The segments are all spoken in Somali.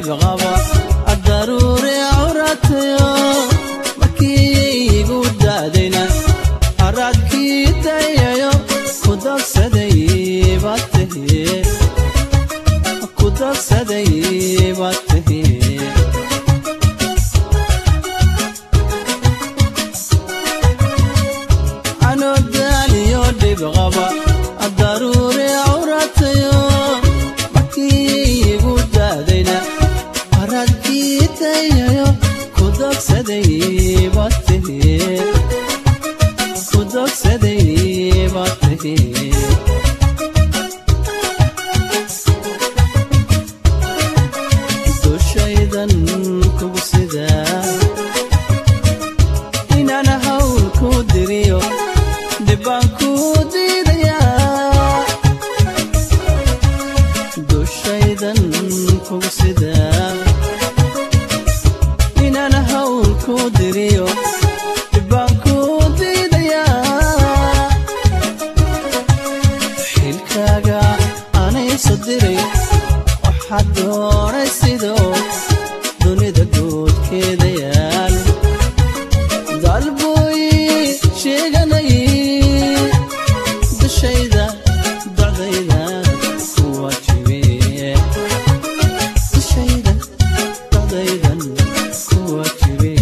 dhib qaba daruure awratayo markii igu daadayna haraadkii dayayo ku dogsaday baad tahi ku dogsaday baad tahi anoo daaliyo dhib qaba daruure awratayo markii igu daadayna haraadkii dayayo ku dogsaday baad tahi ku dogsaday baad tahi dushaydan kugu sidaa inaan hawl ku diriyo dhibbaan ku diidayaa dushaydan kugu sidaa inaan hawl ku diriyo dhibbaan ku diidayaa xilkaaga anayso diray waxaad doonay sidoo dunida guudkeeda yaal dalbuy sheeganay dushayda dacdayda ku waajibe dushayda dacdaydan ku waajibe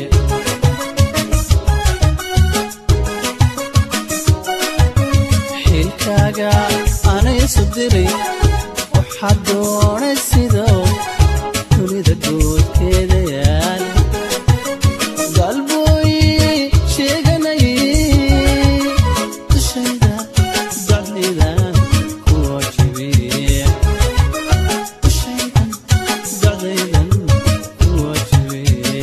xilkaaga anaysu diray waxaad doonay sidoo dunida guudkeeda yaal dalbuy sheeganay dushayda dacdayda ku waajibe dushaydan dacdaydan ku waajibe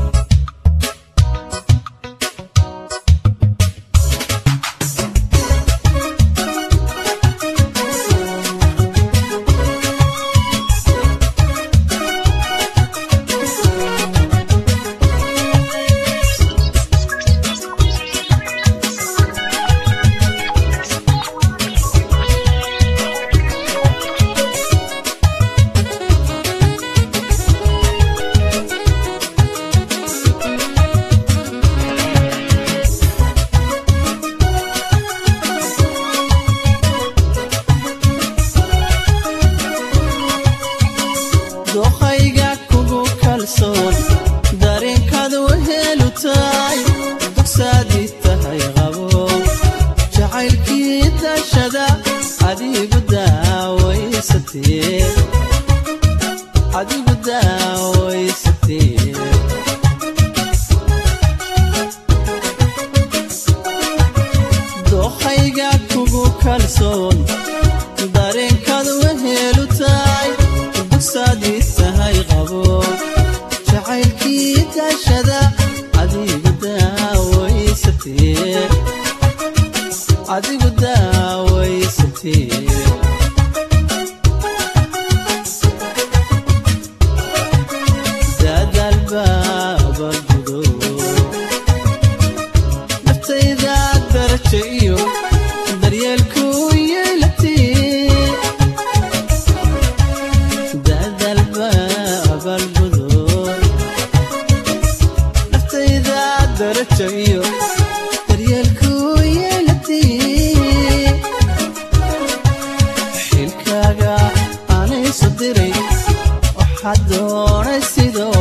dookhayga kugu kalsoon dareenkaad wehelu tahay dugsaadii tahay qabo jacaylkii dashada adigu daawaysatee adigu daawaysatee dookhayga kugu kalsoon dareenkaad wehelu tahay dugsaadii tahay qabo jacaylkii dashada adigu daawaysatee adigu daawaysatee daadaal baaba gudo naftayda darajo iyo daryeelku yeelatee dadalba abaalgudo naftayda darajo iyo daryeelku yeelatee xilkaaga anayso diray waxaad doonay sidoo